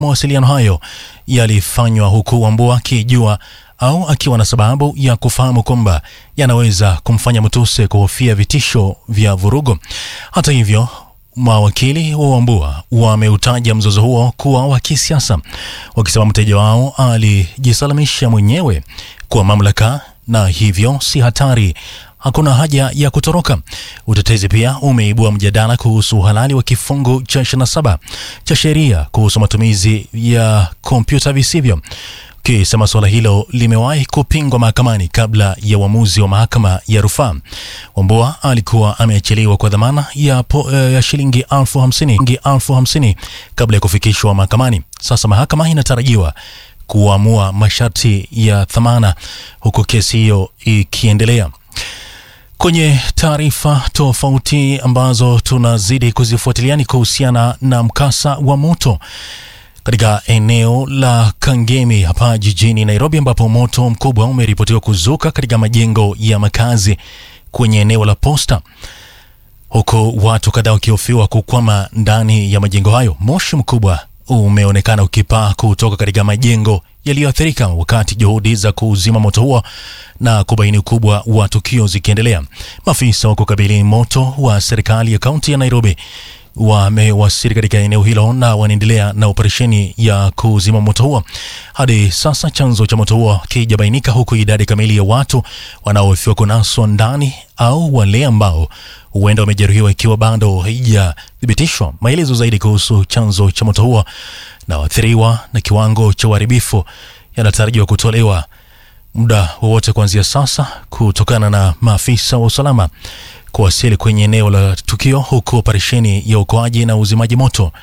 Mawasiliano hayo yalifanywa huku Wambua akijua au akiwa na sababu ya kufahamu kwamba yanaweza kumfanya Mutuse kuhofia vitisho vya vurugu. Hata hivyo, mawakili wa Wambua wameutaja mzozo huo kuwa wa kisiasa, wakisema mteja wao alijisalamisha mwenyewe kwa mamlaka na hivyo si hatari hakuna haja ya kutoroka. Utetezi pia umeibua mjadala kuhusu uhalali wa kifungu cha 27 cha sheria kuhusu matumizi ya kompyuta visivyo, kisema suala hilo limewahi kupingwa mahakamani kabla ya uamuzi wa mahakama ya rufaa. Wambua alikuwa ameachiliwa kwa dhamana ya, po, ya shilingi elfu hamsini elfu hamsini kabla ya kufikishwa mahakamani. Sasa mahakama inatarajiwa kuamua masharti ya dhamana huku kesi hiyo ikiendelea. Kwenye taarifa tofauti ambazo tunazidi kuzifuatilia ni kuhusiana na mkasa wa moto katika eneo la Kangemi hapa jijini Nairobi, ambapo moto mkubwa umeripotiwa kuzuka katika majengo ya makazi kwenye eneo la Posta, huku watu kadhaa wakihofiwa kukwama ndani ya majengo hayo. Moshi mkubwa umeonekana ukipaa kutoka katika majengo yaliyoathirika wakati juhudi za kuzima moto huo na kubaini ukubwa wa tukio zikiendelea. Maafisa wa kukabili moto wa serikali ya kaunti ya Nairobi wamewasili katika eneo hilo na wanaendelea na operesheni ya kuzima moto huo. Hadi sasa chanzo cha moto huo kijabainika, huku idadi kamili ya watu wanaohofiwa kunaswa ndani au wale ambao huenda wamejeruhiwa ikiwa bado haijathibitishwa. Maelezo zaidi kuhusu chanzo cha moto huo na waathiriwa na kiwango cha uharibifu yanatarajiwa kutolewa muda wowote kuanzia sasa, kutokana na maafisa wa usalama kuwasili kwenye eneo la tukio, huku operesheni ya uokoaji na uzimaji moto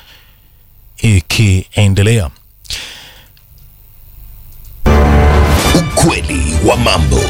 ikiendelea. Ukweli wa mambo.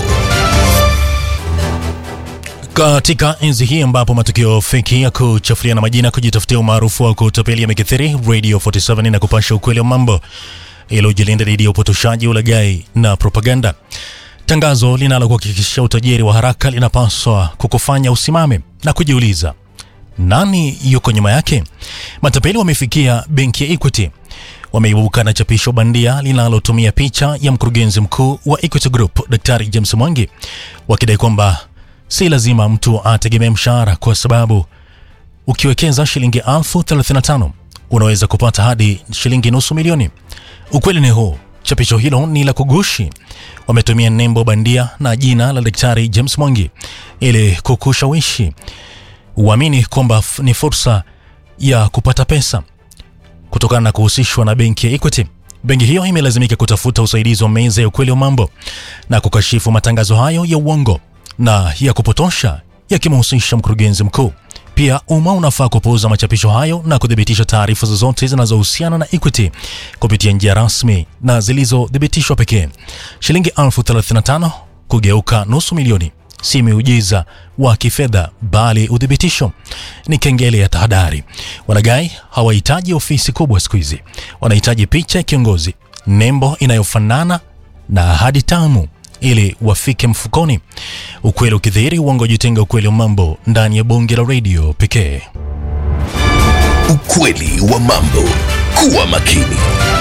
Katika enzi hii ambapo matukio feki ya kuchafuliana majina, kujitafutia umaarufu wa kutapeli yamekithiri, Radio 47 na kupasha ukweli wa mambo ili ujilinda dhidi ya upotoshaji, ulaghai na propaganda. Tangazo linalokuhakikishia utajiri wa haraka linapaswa kukufanya usimame na kujiuliza nani yuko nyuma yake. Matapeli wamefikia benki ya Equity, wameibuka na chapisho bandia linalotumia picha ya mkurugenzi mkuu wa Equity Group Daktari James Mwangi, wakidai kwamba si lazima mtu ategemee mshahara kwa sababu ukiwekeza shilingi elfu 35 unaweza kupata hadi shilingi nusu milioni. Ukweli ni huu, chapisho hilo ni la kugushi. Wametumia nembo bandia na jina la Daktari James Mwangi ili kukushawishi uamini kwamba ni fursa ya kupata pesa kutokana na kuhusishwa na benki ya Equity. Benki hiyo imelazimika kutafuta usaidizi wa meza ya ukweli wa mambo na kukashifu matangazo hayo ya uongo na ya kupotosha yakimhusisha mkurugenzi mkuu. Pia umma unafaa kupuuza machapisho hayo na kuthibitisha taarifa zozote zinazohusiana na Equity kupitia njia rasmi na zilizothibitishwa pekee. Shilingi elfu 35 kugeuka nusu milioni si miujiza wa kifedha bali uthibitisho. Ni kengele ya tahadhari. Walaghai hawahitaji ofisi kubwa siku hizi, wanahitaji picha ya kiongozi, nembo inayofanana na ahadi tamu ili wafike mfukoni. Ukweli ukidhihiri, uongo jitenga. Ukweli wa mambo ndani ya bonge la redio pekee. Ukweli wa mambo. Kuwa makini.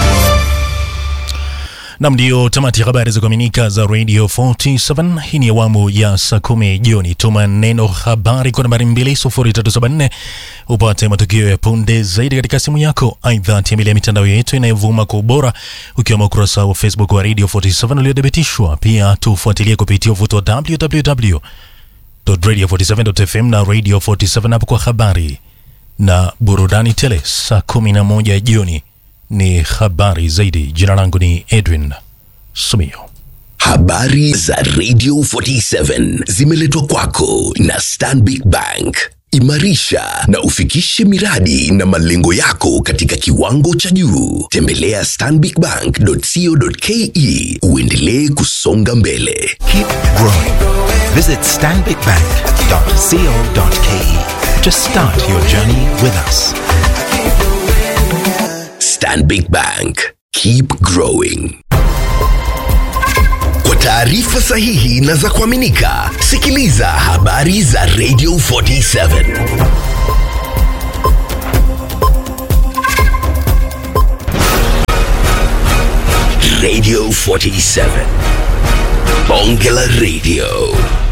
Nam, ndio tamati ya habari za kuaminika za Radio 47. Hii ni awamu ya saa kumi jioni. Tuma neno habari kwa nambari 20374 upate matukio ya punde zaidi katika simu yako. Aidha, tembelea mitandao yetu inayovuma kwa ubora, ukiwemo ukurasa wa Facebook wa Radio 47 uliothibitishwa. Pia tufuatilie kupitia uvuto wa www.radio47.fm na Radio 47 hapo kwa habari na burudani tele. Saa 11 jioni ni habari zaidi. Jina langu ni Edwin Sumio. Habari za Radio 47 zimeletwa kwako na Stanbic Bank. Imarisha na ufikishe miradi na malengo yako katika kiwango cha juu. Tembelea stanbicbank.co.ke uendelee kusonga mbele. Keep growing. Visit stanbicbank.co.ke to start your journey with us. Stanbic Bank. Keep growing. Kwa taarifa sahihi na za kuaminika, sikiliza habari za Radio 47. Radio 47. Bonge la Radio.